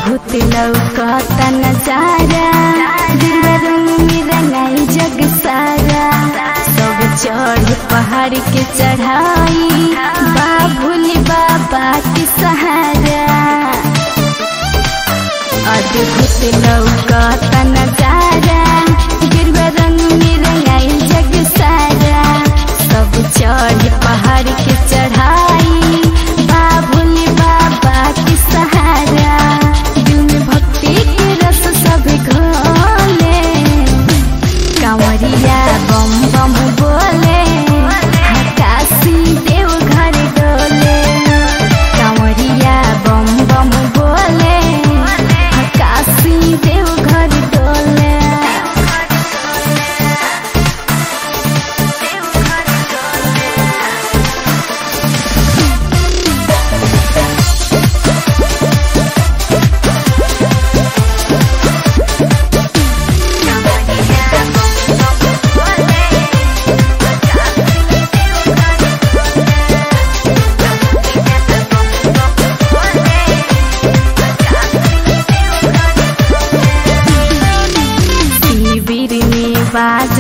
अद्भुत लौकता नजारा गिरवा रंग में रंगाई जग सारा सब चढ़ पहाड़ के चढ़ाई बाबुल बाबा के सहारा अद्भुत लौकता नजारा गिरवा रंग में रंगाई जग सारा सब चढ़ पहाड़ के चढ़ाई बाबुल बाबा के सहारा दिल में भक्ति के रस सब घोले कांवरिया बम बम बोले काशी देव घर डोले कांवरिया बम बम बोले काशी देव घर डोले शिविर में बाज